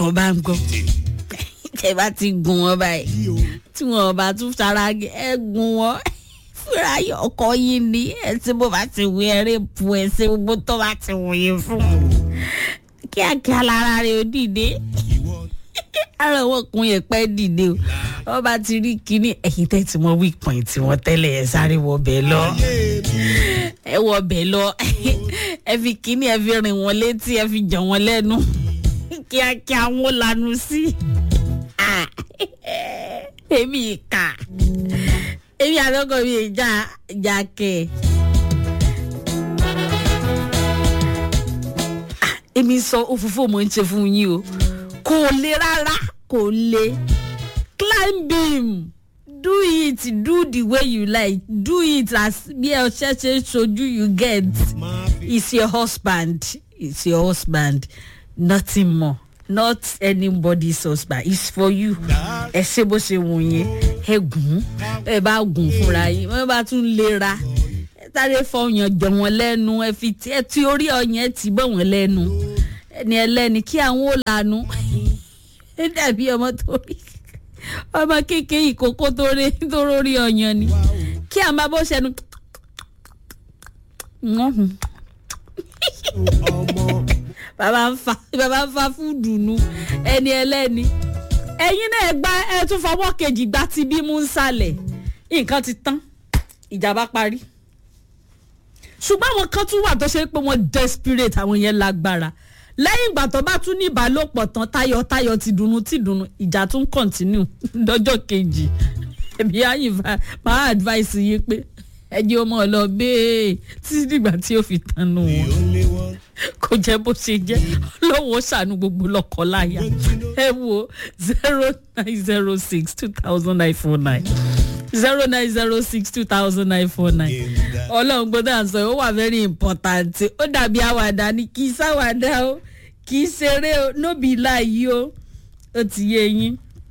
ọlọ́run bá ń gbọ́ tẹ bá ti gùn wọn báyìí tí wọn bá tún sára ẹ gùn wọn fúnra yọ ọkọ yìí ni ẹ tí mo bá ti wí ẹrẹ bu ẹ sí gbogbo tó bá ti wòye fún kíákíá lára rẹ ó dìde ara wọn kun yẹn pẹ́ dìde o wọn bá ti rí kinní ẹ̀yìn tẹ́ tí wọ́n wí pọ̀n tí wọ́n tẹ́lẹ̀ ẹ̀ sáré wọ bẹ́ẹ̀ lọ ẹ wọ bẹ́ẹ̀ lọ ẹ fi kinní ẹ fi rìn wọn létí ẹ fi jọ wọn lẹ́nu kíákíá wọn lanu sí èmi ìka èmi àtọkọ mi ìjà ìjà kẹ. èmi sọ òfófó mo ń ṣe fún yín o kò le rárá kò le climb him do it do the way you like do it as bí ẹ ṣe ṣe ṣojú you get it's your husband it's your husband nothing more not anybody's husband it's for you ẹ ṣe bó ṣe wù yín ẹ gùn ẹ bá gùn fúnra yín wọn bá tún lera ẹ sáré fọyàn jọ wọn lẹnu ẹ fi tí ẹ tí orí ọyàn ẹ ti bọ wọn lẹnu ẹni ẹlẹni kí àwọn ò lanu ẹ dàbí ọmọ tó rí ọmọ kékeré ìkókó tó rí tó rórí ọyàn ni kí àwọn bá bó ṣẹnu bàbá ń fa bàbá ń fa fúdù nu ẹni ẹlẹ́ni ẹ̀yin náà gba ẹ tún fọwọ́ kejì gba ti bí mú ń sálẹ̀ nǹkan ti tán ìjàmbá parí ṣùgbọ́n àwọn kan tún wà tó ṣe pé wọ́n desperate àwọn yẹn lágbára lẹ́yìn ìgbà tó bá tún ní ìbálòpọ̀ tán tayọ̀tayọ̀ ti dùnnú ti dùnnú ìjà tún continue lọ́jọ́ kejì ẹ̀bí àyìnbá máa advice yín pé ẹjẹ́ ọmọ ọ̀lọ́ bẹ́ẹ̀ títí dìgbà tí ó fi tanu wọn kò jẹ́ bó ṣe jẹ́ lọ́wọ́ ṣàánú gbogbo lọ́kọ̀ láyà ẹ wo zero nine zero six two thousand nine four nine zero nine zero six two thousand nine four nine ọlọ́run gbọ́dọ̀ à ń sọ ó wà very important ó dàbí àwàdà ni kì í sáwàdà o kì í ṣeré o nóbì láàyè o ó ti yé yín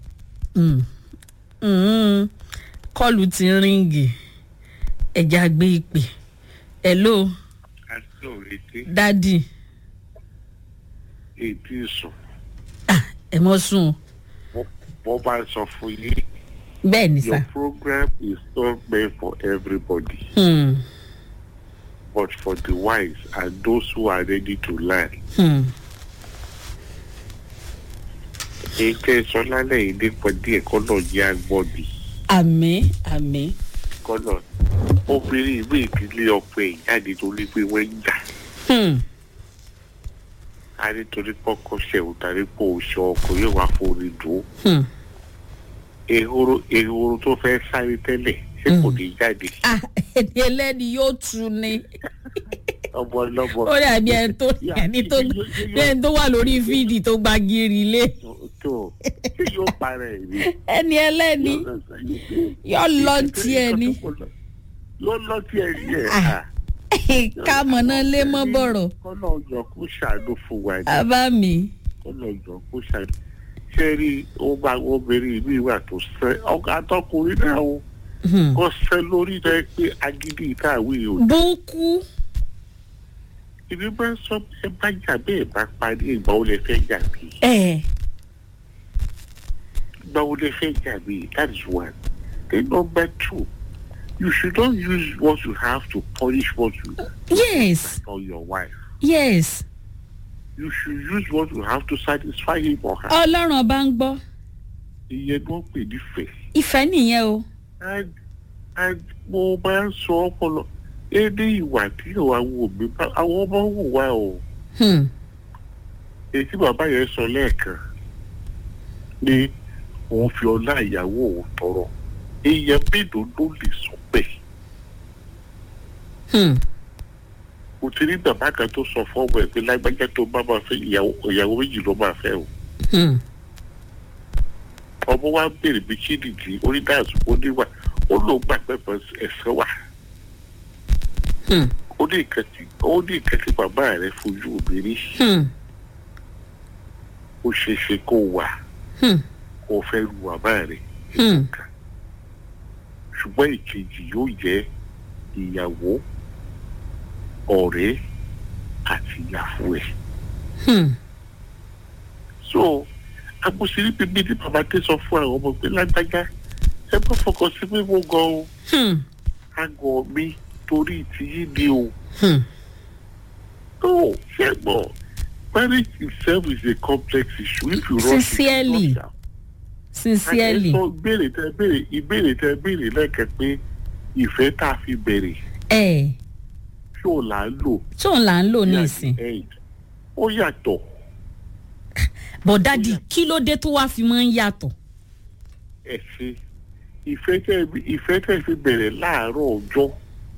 kọlù ti ríngì ẹja gbé ìpè hello àti òrètè dádì ètí sùn ẹ mọ sùn o wọ́n bá sọ fún yín bẹ́ẹ̀ ni your sà program is not meant for everybody Hmm, but for the wise and those who are ready to learn. hmm. ètò sọ lálẹ́ yìí nípa díẹ̀ kọ́nà jẹ́ agbọ́bí àmì àmì kọ́nà obìnrin ìwé ìdílé ọkọ ẹ̀ jáde torí pé wọ́n ń jà Hmm, á nítorí pọ́kọ́ ṣẹ̀wò tàbí pò ṣe ọkọ̀ yóò wá forí dùn ó. hmm. ehoro ehoro tó fẹ́ sáré tẹ́lẹ̀ ṣé kò ní jáde ah ẹni ẹlẹ́ni yóò tu ni ọmọ ọlọ́mọ. ó dàbí ẹni tó ẹni tó bí ẹni tó wà lórí fídì tó gba gírí lé tó ṣé yóò para ẹ̀ ni. ẹni ẹlẹ́ni yóò lọ tiẹ̀ ni yóò lọ tiẹ̀ ni ẹ̀ Ah. kámọ̀ náà lé mọ́ bọ̀rọ̀ kọ́nà ọjọ́ kó ṣàánú fún wa ni bàbá mi kọ́nà ọjọ́ kó ṣàánú. ṣé rí ó bá obìnrin mi wà tó sẹ́ ọkọ̀ àtọkùnrin náà o Hmm. kò sẹ́ lórí rẹ pé agídí ìtàwé o. búkú ìbí bá sọ ẹ bá jà bẹ́ẹ̀ bá parí ìgbà wo lẹ fẹ́ jà bí ẹ̀ ìgbà wo lẹ fẹ́ jà bí that is one. then number two you should not use what you have to punish what you yes or your wife. yes you should use what you have to satisfy him or her. ọlọ́run ọba ń gbọ́ ìyẹn ni wọ́n pè nífẹ̀ẹ́. ìfẹ́ nìyẹn o and and mo máa ń sọ ọpọlọ ẹni ìwà tí àwọn òbí bá àwọn ọmọ wò wá o Hmm. èyí tí bàbá yẹn sọ lẹ́ẹ̀kan ni òun fi ọlá ìyàwó òun tọrọ èèyàn mélòó ló lè sọ bẹ́ẹ̀ Hmm. kò ti ní bàbá kan tó sọ fọ́ọ̀mù ẹ̀ pé lágbájá tó bá máa fẹ́ ìyàwó ìyàwó méjì ló máa fẹ́ o Hmm. ọmọ wa béèrè bí kí nìdí onídàásù oníwà ó lóun gbà pẹ́pẹ́ ẹ̀sẹ̀ wà Hmm. ó ní nǹkan tí ó ní nǹkan tí bàbá rẹ̀ fojú obìnrin Hmm. ó ṣeé ṣe kó wà Hmm. kó fẹ́ lu bàbá rẹ̀ Hmm. ṣùgbọ́n ìkejì yóò jẹ́ ìyàwó ọ̀rẹ́ àti ìyàwó ẹ̀. Hmm. so àbòsírí bíbí tí bàbá tẹ sọ fún àwọn ọmọ pé lágbájá ẹ bá fọkàn sí pé mo gan o Hmm. àgọ́ mi torí tìyí ni o. Hmm. no ṣe gbọ́ marriage itself is a complex issue if you rush it, Sincerely. you rush am. sincerely àti sọ ìbéèrè tẹ béèrè ìbéèrè tẹ béèrè lẹ́kẹ̀ẹ́ pé ìfẹ́ tá a fi bẹ̀rẹ̀ ẹ ṣé ò là ń lò tóun là ń lò ní ní ìsìn at the end. ó yàtọ̀ but dadi kí ló dé tó wá fi máa ń yàtọ̀ ẹ̀ ṣe ìfẹ́ tẹ ìfẹ́ tẹ fi bẹ̀rẹ̀ láàárọ̀ ọjọ́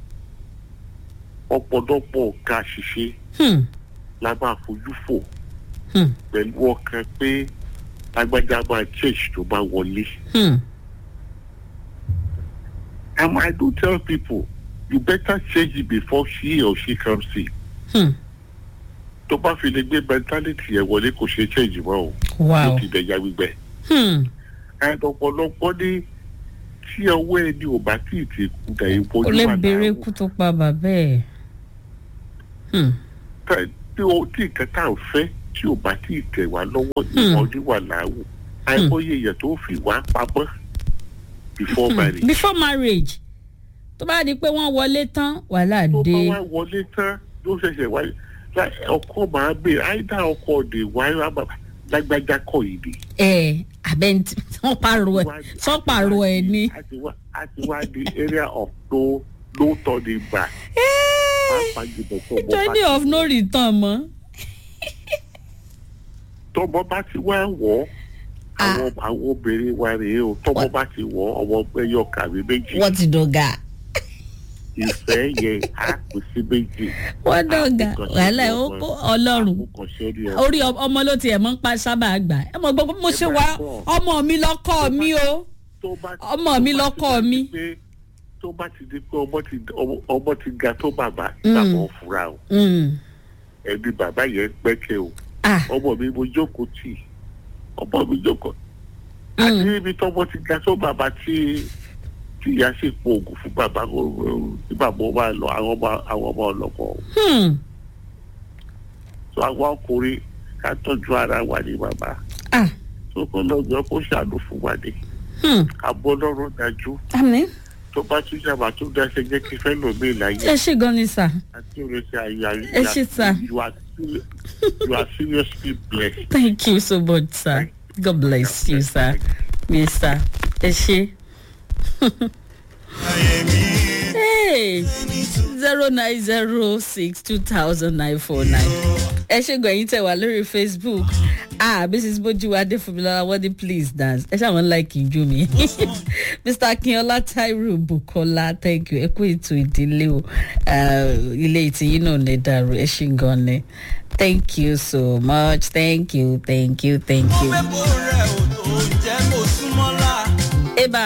ọ̀pọ̀lọpọ̀ ká ṣiṣẹ́ Hmm. la máa fojú fò Hmm. pẹ̀lú ọkàn pé lágbájá máa church tó bá wọlé. Hmm. And I do tell people, you better change it before she or she comes in. Hmm. Tó bá fi lè gbé mentality yẹn wọlé kò ṣe change mọ́ o. wow Ó ti dẹ̀yà gbígbẹ́. Hmm. And ọ̀pọ̀lọpọ̀ ní tí ọwọ́ ẹni ò bá tí ì ti kú dà ó ìbojú lè wà béèrè láàrú. kú tó pa bàbá ẹ̀ Hmm. Tá- Tí o tí nǹkan tá à ń fẹ́ tí ò bá tí ì tẹ̀ wá lọ́wọ́ Hmm. ìbojú wà láàrú. Àìmọye èèyàn tó fi wá pamọ́ before Hmm. marriage. before marriage tó bá di pé wọ́n wọlé tán wàhálà tó dé bá wá wọlé tán ló ṣẹ̀ṣẹ̀ wáyé lá- ọkọ máa bè áìdá ọkọ òde wáyé wá bàbá lágbájá kọ yìí ni. ẹ abẹ́ntì wọ́n pààrọ̀ ẹ̀ sọ́ pààrọ̀ ẹ̀ ni. a ti wá a ti wá di area of no no turning back. pàápàá jùlọ tó ọmọ journey bá of no return mọ́. tọmọ bá ti wá wọ̀ ọ́ àwọn àwọn obìnrin wa rèé o tọmọ bá ti wọ̀ ọ́ ọmọ ẹyọ kàwé méjì wọ́n ti dọ̀gà ìfẹ́ yẹn á kù sí méjì. wọ́n dọ̀gà wàhálà ẹ̀ ó kó ọlọ́run àkókò ṣẹ́rí ọmọ. orí ọ- ọmọ ló tiẹ̀ mọ́ ń pa sábà gbà ẹ mọ̀ gbogbo mo ṣe wá ọmọ mi lọ́kọ́ mi o tó bá ti- ọmọ tó mi bá ti lọ́kọ di mi. pé- tó bá ti di pé ọmọ ti ọmọ- ọmọ ti ga tó bàbá Mm. bàbá ò fura o Mm. ẹbí bàbá yẹn pẹ́kẹ́ o ah ọmọ mi mo jókòó tì ọmọ mi jókòó Mm. àti ibi tọmọ ti ga tó bàbá tí tí ìyá sì po oògùn fún bàbá kó tí bàbá ó máa lọ àwọn ọmọ àwọn ọmọ ọlọpọ hmm. tó àwọn ọkùnrin ká tọ́jú ara wa ní bàbá ah tó kọ́ lọ́jọ́ kó ṣàánú fún wa ní hmm. àbọ̀ lọ́rùn dájú àmì tó bá tún yàrá tó dáṣẹ jẹ́ kí fẹ́ lòmí ìlàyé ẹ ṣe gan ni sà àti oríṣi àyà Ẹ ṣé, sir. you are serious- you are seriously blessed. thank you so much sir god bless you sir yes sir ẹ ṣe. hey zero nine zero six two thousand nine four nine ẹ ṣe gan ẹyin tẹ wá lórí facebook ah mrs bojuwade funmilola wọ́n ní please dance ẹ ṣàwọn like ìjú mi mr akínọlá tairu bukola thank you ẹ kú ètò ìdílé o Ah, ilé ìtìyín náà lè dàrú ẹ ṣe gan ni thank you so much thank you thank you thank you. mẹ́kọ̀ọ́ rẹ̀ ò tó jẹ́ kó súnmọ́ la. eba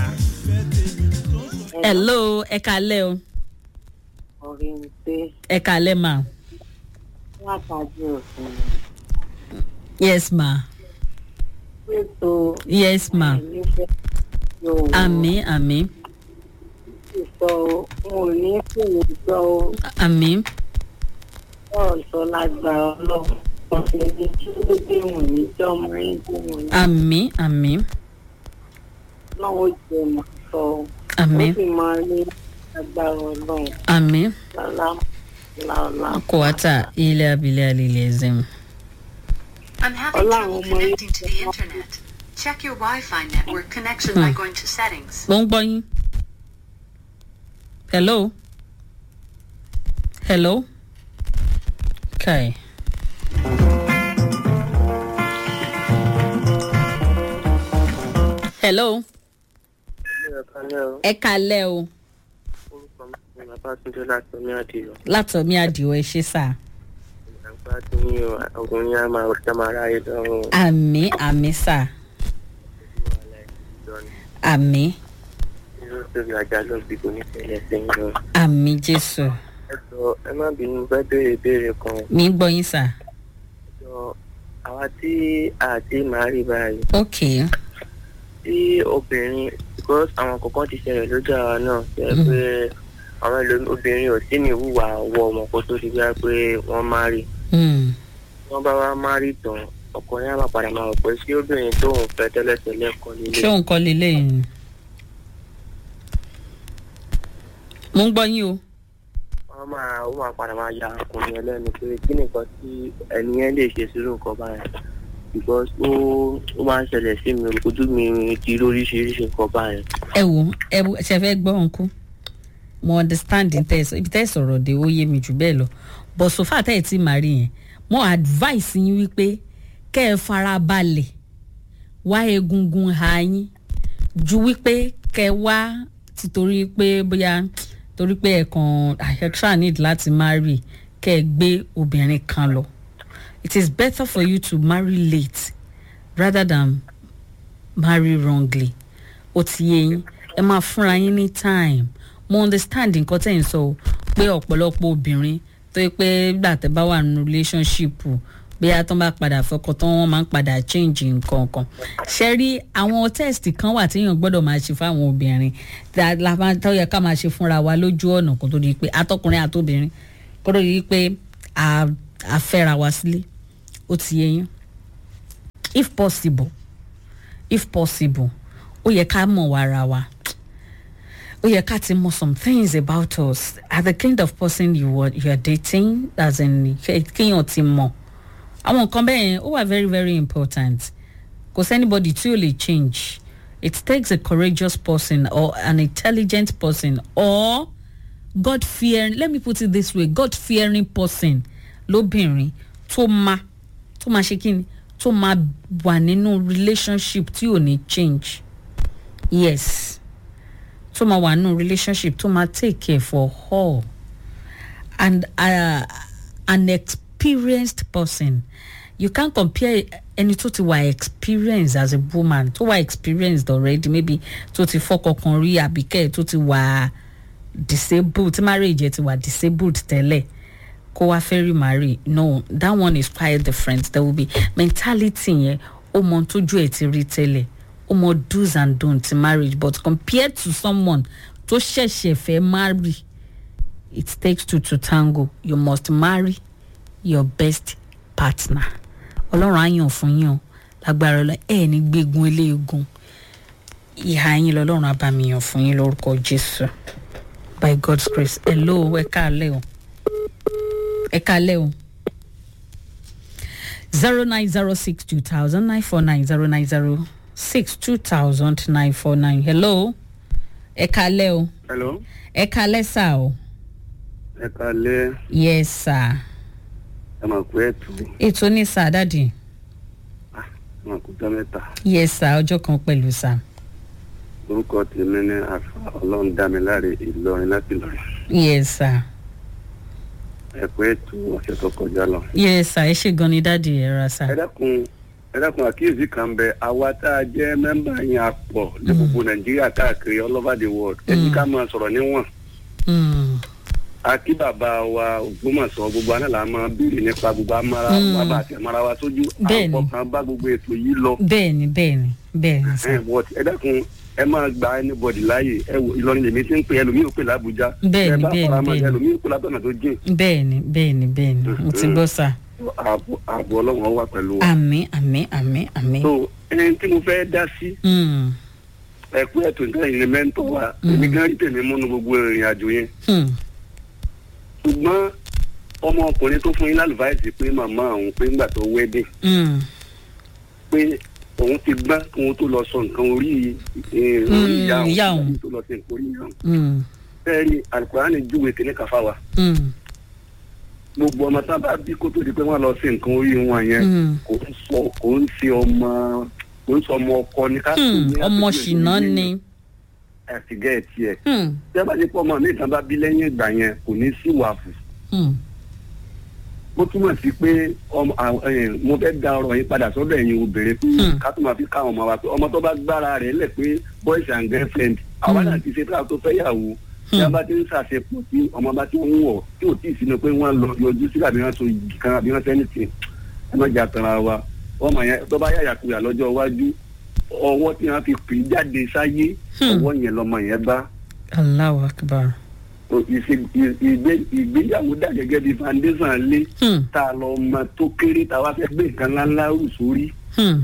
hello ẹ kalẹ o orí ń pé ẹ kalẹ ma látàjú òfin yes ma ètò yes ma ìnífẹ̀ yóò àmì àmì sọ wọn ò ní fòwò gbọ́ ó àmì bọ́ọ̀ sọ lágbára ọlọ́run ọ̀sẹ̀ ní kí ló dé wọn ní jọ́mọ ẹ̀ dé wọn ní àmì àmì náà ó jẹ mọ̀ sọ ó àmì sì máa ní agbára ọlọ́run àmì lálá lálá. kòwátà ilé abilé alilé ẹzẹm. I'm having Hola, trouble Omar. connecting to the internet. Check your Wi-Fi network connection by going to settings. mo ń gbọ́ yín. hello hello okay. hello ẹ kalẹ o orúkọ mi ni babátúndé láti omi àdìyọ látọ̀mí àdìo ẹ ṣe sá àgbà tí ní ọgùn ní àmà òṣìṣẹ́ máa ráyè lọ́rùn àmì àmì sá àmì ìlú tóbi àjà ló bí kò ní tẹ̀lé sẹ́yìn lọ. àmì jésù ẹ jọ ẹ má bínú fẹ́ béèrè ìbéèrè kan mi ń gbọ́ yín sá jọ àwa tí àti màá rí báyìí ok tí obìnrin because àwọn kọ̀ọ̀kan ti ṣẹlẹ̀ lójú àwa náà jẹ́ pé àwọn ẹlòmí obìnrin ò sí ní ìwúwà ọwọ́ ọmọ kó tó ti gbá pé wọ́n má rí mm. wọ́n bá wá má rí tán ọkùnrin á máa padà máa rò pé sí obìnrin tóun fẹ́ tẹ́lẹ̀tẹ́lẹ̀ kan ṣé nílé òun kọ́ lélẹ̀ yìí mo ń gbọ́ yín o wọ́n máa ó máa padà máa ya ọkùnrin yẹn lẹ́nu pé kí nìkan tí ẹni yẹn lè ṣe sírú nǹkan báyẹn because ó ó máa ń ṣẹlẹ̀ sí mi ojú mi ti rí oríṣiríṣi nǹkan báyẹn. ẹ wò ẹ wò ṣe fẹ́ gbọ́ ọ̀nkú mo understand tẹ́ ẹ sọ ibi tẹ́ ẹ sọ̀rọ̀ dé ó yé mi jù bẹ́ẹ̀ lọ but so far tẹ́ ẹ ti máa rí yẹn mo advice yín wípé kẹ́ ẹ fara balẹ̀ wá egungun ha yín ju wípé kẹ́ ẹ wá títorí pé bóyá torí pé ẹ kàn àyẹ̀ṣà need láti marry kẹ́ ẹ gbé obìnrin kan lọ it is better for you to marry late rather than marry wrongly ó ti yé yín ẹ máa fúnra yín ní time mo understand nǹkan tẹ̀ ń sọ o pé ọ̀pọ̀lọpọ̀ obìnrin tó yẹ pé gbà tẹ́ bá wà nínú relationship bí a tán bá padà fọkàn tán wọ́n máa ń padà change nǹkan kan ṣe rí àwọn test kan wà téèyàn gbọ́dọ̀ máa ṣe fáwọn obìnrin tá la máa tó yẹ ká máa ṣe fúnra wa lójú ọ̀nà kó tó di pé atọ́kùnrin àtobìnrin kó tó di pé a a fẹ́ra wa sílé ó ti yé yín if possible if possible ó yẹ ká mọ̀ wá ara wa ó yẹ ká ti mọ̀ some things about us are the kind of person you are, you are dating as in kí- kéèyàn ti mọ̀ àwọn nǹkan bẹ́ẹ̀ yẹn ó wà very very important kò sẹ́nibody tí ò lè change it takes a courageous person or an intelligent person or God fearing let me put it this way God fearing person lóbìnrin tó máa tó máa ṣe kí ni tó máa wà nínú relationship tí ò ní change yes tó máa wà nínú relationship tó máa take care for all and uh, an experienced person you can't compare ẹni tó ti wà experienced as a woman tó wà experienced already maybe tó ti fọkọ kan rí àbíkẹ́ tó ti wà disabled tí marriage ẹ ti wà disabled tẹ́lẹ̀ kó wá fẹ́ rí marry no that one is quite different there will be mentality yẹn ó mọ tójú ẹ̀ ti rí tẹ́lẹ̀ ó mọ do's and don'ts in marriage but compared to someone tó ṣẹ̀ṣẹ̀ fẹ́ marry it takes two to tango you must marry your best partner ọlọ́run á yàn fún yín o lágbára ọlọ́ ẹ̀ ní gbégun eléegun ìhà yín lọ́lọ́run á bá mi yàn fún yín lórúkọ jésù by god's grace hello ẹ káàlẹ́ o ẹ káàlẹ́ o zero nine zero six two thousand nine four nine zero nine zero six two thousand nine four nine hello ẹ káàlẹ́ o hello ẹ káàlẹ́ sà o ẹ kalẹ yes sir ẹ máa kú ẹtù ètò ní sà dáàdì ẹ máa kú jọ mẹta yes sir ọjọ́ kan pẹ̀lú sà orúkọ tèmi ní àfa ọlọrun dámiláre ìlọrin láti lọrin yes sir ẹ kú ẹtù ọsẹ tó kọjá lọ. yes sir ẹ ṣe gan ni dáàdì ẹ ra sà ẹ dákun ẹ dákun àkíyèsí kan bẹ àwa tá a jẹ mẹmbà yẹn a pọ ní gbogbo nàìjíríà káàkiri all over the world ẹ ní ká máa sọrọ níwọn Mm, akí bàbá wa ògbómọ̀sọ gbogbo aná là máa béèrè nípa gbogbo amára wa bá àti amára wa sójú Bẹ́ẹ̀ni. àwọn kan bá gbogbo ètò yìí lọ. bẹ́ẹ̀ni bẹ́ẹ̀ni bẹ́ẹ̀ni sà ẹ wọ ẹ dákun ẹ máa gba anybody láàyè ẹ wò ìlọrin lèmi ti ń pè ẹlòmíì ò pè lábújá Bẹ́ẹ̀ni, ẹ bá bẹ́ẹ̀ni, fara mọ́ bẹ́ẹ̀ni. ẹlòmíì ò pè látọ̀nà tó jìn bẹ́ẹ̀ni bẹ́ẹ̀ni bẹ́ẹ̀ni mo ti gbọ́ sà ààbò ààbò ọlọ́run wà pẹ̀lú wa. àmì àmì àmì àmì. so ẹni tí mo fẹ́ dá sí Mm, ẹ̀kú ẹ̀tọ́ nǹkan yìí ni mẹ́ńtọ́ wa èmi gan rí tèmi múnú gbogbo ìrìn àjò yẹn hmm, ṣùgbọ́n ọmọkùnrin tó fún yín lálùbáìsì pé màmá òun pé ńgbà tó wẹ́dẹ̀ mm, pé òun ti gbá kí wọn tó lọ sọ nǹkan orí eh, orí Mm, ìyá ìyá òun òun. tó lọ sí nǹkan orí ìyá òun. mm, bẹ́ẹ̀ ni alukurani júwe kìnní kan fáwa mm, gbogbo ọmọ tá a bá bí kó tó di pé wọ́n lọ sí nǹkan orí wọn yẹn mm. kò ń sọ kò ń ṣe ọmọ kò ń sọ ọmọ ọkọ ní ká Hmm, ọmọ ṣìnà ni. àti gẹ̀ẹ́tì ẹ̀ Hmm, tí a bá ti pọ̀ ọmọ mi ìtàn bá bí lẹ́yìn ìgbà yẹn kò ní sí wàhù hmm, ó túmọ̀ sí pé ọmọ àwọn, eh, mo fẹ́ da ọ̀rọ̀ yín padà sọ́dọ̀ ẹ̀yin obìnrin pé Hmm. ká tó máa fi ká àwọn ọmọ wa pé ọmọ tó bá gbára rẹ̀ lẹ̀ pé boys and girlfriend àwa náà ti ṣe pé àwọn tó fẹ́ yàwó tí a bá ti ń ṣàṣepọ̀ tí ọmọ bá ti ń wọ̀ tí ò tí ì sínú pé wọ́n lọ yọjú sí àbí wọ́n so igi kan àbí wọ́n sẹ́ni tì ẹ má jà tanra wa ọmọ yẹn tó bá yàyà kuyà lọ́jọ́ iwájú ọwọ́ tí wọ́n fi pè é jáde sáyé Hmm. ọwọ́ yẹn lọmọ yẹn bá Allahu akbar. O- ìṣe- ì- ìgbé- ìgbéyàwó dà gẹ́gẹ́ bí foundation lé Hmm. tá a lọ mọ tó kéré tá a wá fẹ́ gbé nǹkan ńláńlá rù sórí Hmm.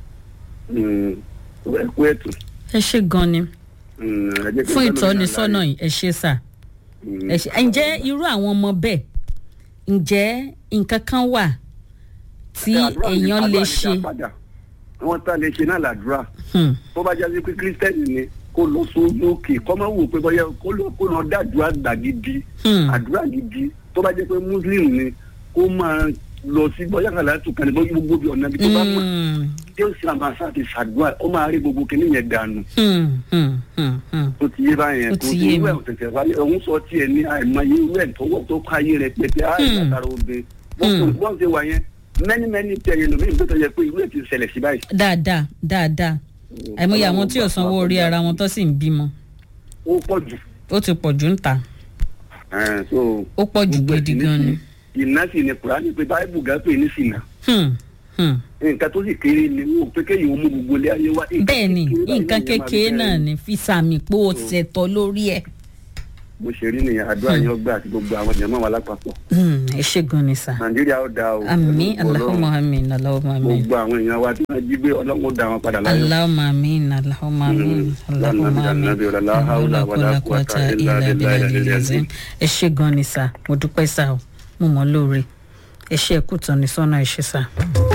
ẹ kú ẹ̀tù. ẹ ṣe gan ni Mm, ẹ jẹ́ kí fún n tọ́lọ́ ní ìtọ́nisọ́nà àlàyé. yìí ẹ ṣe sà Mm. ẹ ṣe ǹjẹ́ irú àwọn ọmọ bẹ́ẹ̀ ǹjẹ́ nǹkan kan wà tí Àdúrà ní- èèyàn àdúrà lè ní ṣe dá padà. wọ́n tá lè ṣe náà làdúrà Hmm. tó bá jáde pé kírísítẹ́nì ni kó lọ sórí òkè kọ́ máa wò pé bọ́yá kó lọ kó lọ dájúà gbà gidi Hmm. àdúrà gidi tó bá jẹ́ pé muslim ni kó máa lọ sí bọ́yá kàlá tó kàn ní bọ́yá gbogbo bí ọ̀nà bí tó bá mọ̀ Hmm. tí ó sì àmàṣà ti ṣàdúrà ó máa rí gbogbo kìnìún yẹn dànù Hmm. Hmm. Hmm. Hmm. tó ti yé báyẹn Ó tó ti ti yé irú mi. ẹ̀ òtẹ̀tẹ̀ wáyé òun sọ tiẹ̀ ní àìmọye irú ẹ̀ tó wọ̀ tó kọ́ ayé rẹ̀ pẹ̀tẹ́ Hmm. àìsàtàrà obìnrin Hmm. bọ́n ṣe wà yẹn mẹ́ni mẹ́ni tẹ̀ yẹn lómi ìgbésẹ̀ yẹ pé irú ẹ̀ ti ṣẹlẹ̀ sí báyìí. dáadáa dáadáa àìmọye àwọn tí ò sanwó orí ara wọn tó sì ń bímọ ó pọ̀ jù. ó ti pọ̀ jù ń ta Ẹ̀, so ó pọ̀ jù gbogbo gidi ẹ̀sìn gan ni. ní sí- ìná sì ni kùránì pé báíbù gán pè ní sìnà Hmm. Hmm. nǹkan tó sì kéré ni wọn ò pé kéèyàn ó mú gbogbo ilé ayé wá. bẹ́ẹ̀ ni kékeré nǹkan báyìí lèèyàn máa kékeré fi náà bẹ̀rẹ̀. ni fi sàmì pé ó ṣẹ̀tọ́ lórí ẹ̀. bó ṣe rí nìyẹn àdúrà yẹn ọgbà àti gbogbo àwọn ènìyàn máa wà lápapọ̀ Hmm. ẹ ṣe gan ni sà. nàìjíríà ó dáa o àmì pẹ̀lú ògo aláhùnmá Ọlọ́run. àmì aláhùnmá àmì gbogbo àwọn èèyàn wa tí wọ́n jí gbé ọlọ́run ó dá wọn padà láyọ̀. aláhùnmá àmì aláhùnmá àmì Mm. aláhùnmá àmì Lánàá bí ọ̀la, la hawla wala quwwata illa billahi al-aliyyil azim. ẹ ṣe gan ni sà mo dúpẹ́ sà o mo mọ̀ lóore ẹ ṣe ẹ̀kú tán ní sọ́nà ẹ ṣe sà.